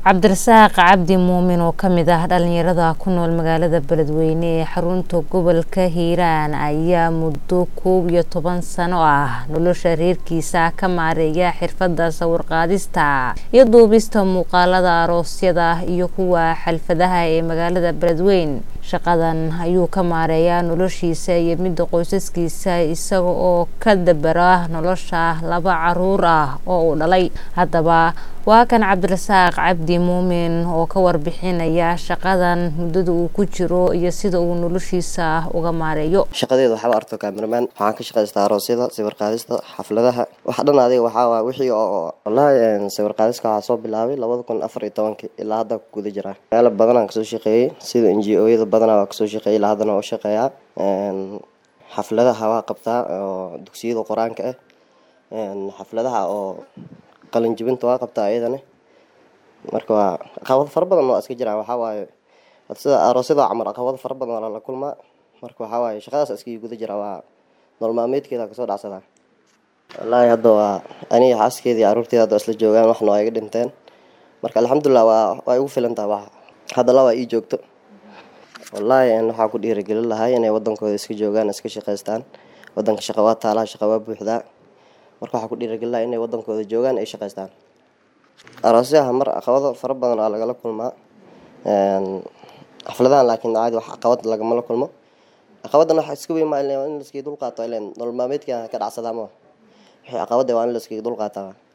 cabdirasaaq cabdi muumin oo kamid ah dhalinyarada ku nool magaalada beledweyne ee xarunta gobolka hiiraan ayaa muddo koob iyo toban sano ah nolosha reerkiisa ka maareeya xirfada sawirqaadista iyo duubista muuqaalada aroosyada iyo kuwa xalfadaha ee magaalada beledweyne shaqadan ayuu ka maareeyaa noloshiisa iyo midda qoysaskiisa isaga oo ka dabara nolosha laba caruur ah oo uu dhalay haddaba waa kan cabdirasaaq cabdi muumin oo ka warbixinaya shaqadan muddada uu ku jiro iyo sida uu noloshiisa uga maareeyo shaqadeeda waxaaba arto cameraman waxaan ka shaqaystaa aroosyada sawir qaadista xafladaha waxa dhan adiga waxaa wixii oo wallaahi sawir qaadiska waxaa soo bilaabay labada kun afar iyo tobankii ilaa hadda ku guda jiraa meelo badanaan kasoo shaqeeyey sida n g o-yada badanaa waa kasoo shaqeeyay ilaa haddana waa u shaqeeyaa xafladaha waa qabtaa oo dugsiyada qur-aanka ah xafladaha oo qalin jibinta waa qabtaa iyadana marka waa caqabado fara badan waa iska jiraan waxaa waaye sida aroosyada camal caqabado fara badan waa lala kulmaa marka waxaa waaye shaqadaas iska guda jira waa nolol maalmeedkeeda kasoo dhacsadaa wallaahi hadda waa aniga xaaskeedii caruurteeda hadda isla joogaan waxna waa iga dhinteen marka alxamdulilah waa waa igu filan tahay wax hadda laba ii joogto wallaahi waxaa ku dhiirigelin lahay inay wadankooda iska joogaan iska shaqaystaan wadanka shaqa waa taalaa shaqa waa buuxdaa marka waxaa ku dhiirigelin lahay inay wadankooda joogaan ay shaqaystaan aroosyaha mar caqabado fara badan aa lagala kulmaa xafladahan laakiin caadi wax caqabad lagamala kulmo caqabadan waxa iska weyn maa in laskii dulqaato ilen nolol maalmeedka ka dhacsadaa ma wixii caqabada waa in laskii dulqaataa